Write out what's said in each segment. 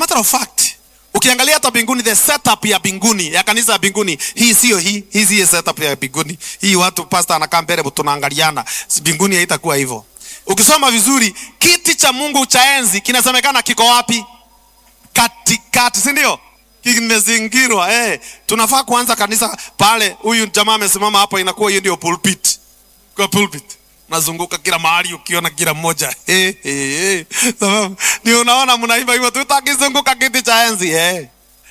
matter of fact ukiangalia hata mbinguni the setup ya mbinguni ya kanisa ya mbinguni hii sio hii hii sio setup ya mbinguni hii watu pastor anakaa mbele tunaangaliana mbinguni haitakuwa hivyo ukisoma vizuri kiti cha mungu cha enzi kinasemekana kiko wapi katikati si ndio kimezingirwa eh. tunafaa kuanza kanisa pale huyu jamaa amesimama hapo inakuwa hiyo ndio pulpit kwa pulpit nazunguka kila mahali ukiona kila mmoja hey, hey, hey. sababu ndio unaona mnaimba hivyo tutakizunguka kiti cha enzi hey.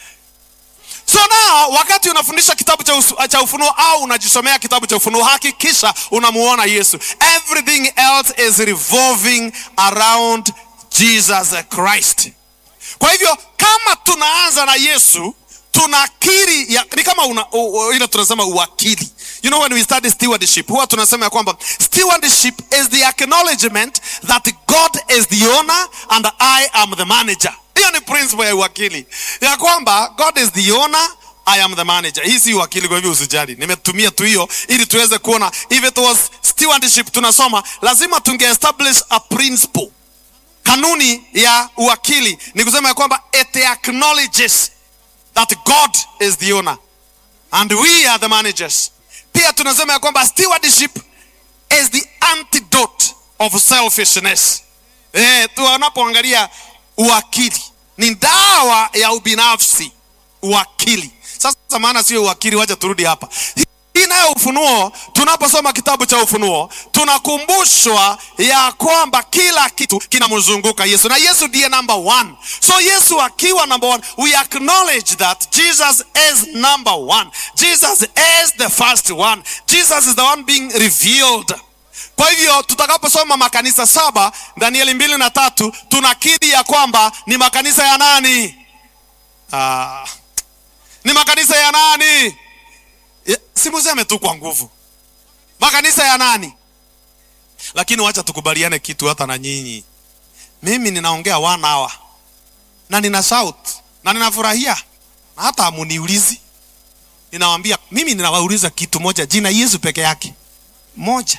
so now wakati unafundisha kitabu cha, usu, cha ufunuo au unajisomea kitabu cha ufunuo hakikisha unamuona yesu everything else is revolving around jesus christ kwa hivyo kama tunaanza na yesu tunakiri ya, ni kama una, u, u, ile tunasema uwakili you know when we study stewardship huwa tunasema ya kwamba stewardship is the acknowledgement that god is the owner and i am the manager hiyo ni principle ya uwakili ya kwamba god is the owner I am the manager. Hii si uwakili, kwa hivyo usijali. Nimetumia tu hiyo ili tuweze kuona if it was stewardship tunasoma, lazima tunge establish a principle. Kanuni ya uwakili ni kusema ya kwamba it acknowledges that God is the owner and we are the managers. Pia tunasema ya kwamba stewardship is the antidote of selfishness. Eh, tunapoangalia uwakili ni dawa ya ubinafsi. Uwakili sasa, maana sio uwakili, wacha turudi hapa. Hii nayo Ufunuo, tunaposoma kitabu cha Ufunuo tunakumbushwa ya kwamba kila kitu kinamzunguka Yesu na Yesu ndiye number one. So Yesu akiwa number one, we acknowledge that Jesus is number one. Jesus is the first one. Jesus is the one being revealed. Kwa hivyo tutakaposoma makanisa saba Danieli mbili na tatu tunakiri ya kwamba ni makanisa ya nani? Ah, ni makanisa ya nani? Simuseme tu kwa nguvu, makanisa ya nani? Lakini wacha tukubaliane kitu, hata na nyinyi, mimi ninaongea one hour na nina shout na ninafurahia na hata amuniulizi, ninawambia mimi ninawauliza kitu moja, jina Yesu peke yake moja,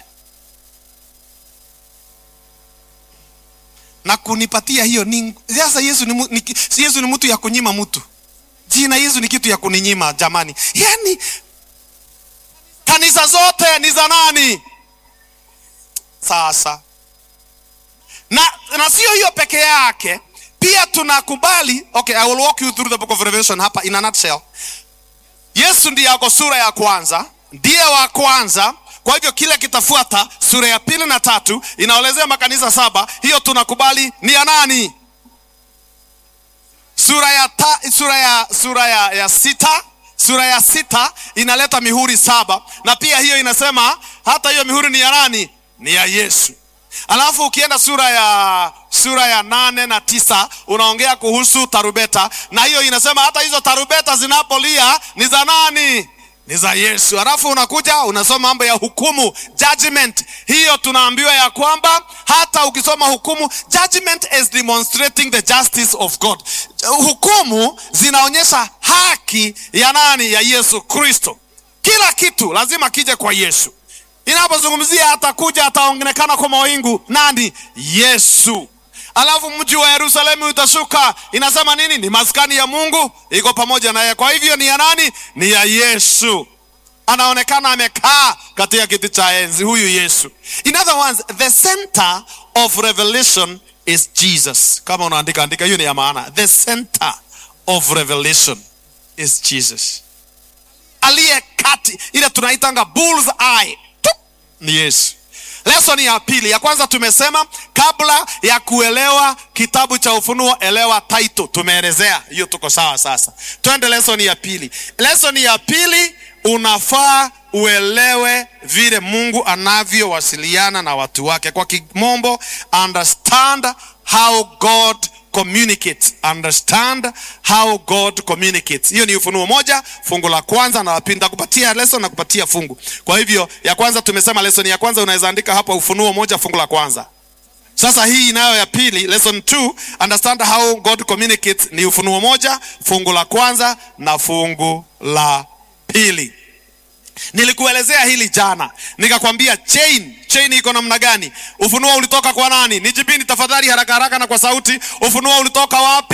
na kunipatia hiyo ni sasa. Yesu ni, ni, Yesu ni mtu ya kunyima mtu jina Yesu ni kitu ya kuninyima jamani, yani kanisa zote ni za nani sasa? Na, na sio hiyo peke yake, pia tunakubali okay, I will walk you through the book of Revelation hapa in a nutshell. Yesu ndiye ako sura ya kwanza, ndiye wa kwanza. Kwa hivyo kile kitafuata sura ya pili na tatu inaelezea makanisa saba, hiyo tunakubali ni ya nani? Sura ya, ta, sura ya, sura ya, ya sita sura ya sita inaleta mihuri saba na pia hiyo inasema hata hiyo mihuri ni ya nani? Ni ya Yesu. Alafu ukienda sura ya sura ya nane na tisa unaongea kuhusu tarubeta, na hiyo inasema hata hizo tarubeta zinapolia ni za nani? Ni za Yesu. Alafu unakuja unasoma mambo ya hukumu, judgment. Hiyo tunaambiwa ya kwamba hata ukisoma hukumu, judgment is demonstrating the justice of God. Hukumu zinaonyesha haki ya nani? Ya Yesu Kristo. Kila kitu lazima kije kwa Yesu. Inapozungumzia atakuja, ataonekana kwa mawingu, nani? Yesu. Alafu mji wa Yerusalemu utashuka, inasema nini? Ni maskani ya Mungu iko pamoja naye. Kwa hivyo ni ya nani? Ni ya Yesu. Anaonekana amekaa katika kiti cha enzi, huyu Yesu. In other words, the center of revelation is Jesus. Kama unaandika andika, hiyo ni ya maana. The center of revelation is Jesus, aliye kati, ile tunaitanga bull's eye ni Yesu. Lesson ya pili, ya kwanza tumesema kabla ya kuelewa kitabu cha Ufunuo elewa title. Tumeelezea hiyo, tuko sawa. Sasa twende lesson ya pili. Lesson ya pili, unafaa uelewe vile Mungu anavyowasiliana na watu wake. Kwa kimombo, understand how God communicates. Understand how God communicates. Hiyo ni Ufunuo moja fungu la kwanza na la pili. Nitakupatia lesson na kupatia fungu. Kwa hivyo ya kwanza tumesema, lesson ya kwanza unaweza andika hapa Ufunuo moja fungu la kwanza. Sasa hii inayo ya pili, lesson 2 understand how God communicates, ni Ufunuo moja fungu la kwanza na fungu la pili. Nilikuelezea hili jana, nikakwambia chain chain iko namna gani? Ufunuo ulitoka kwa nani? Nijibini tafadhali haraka haraka na kwa sauti. Ufunuo ulitoka wapi?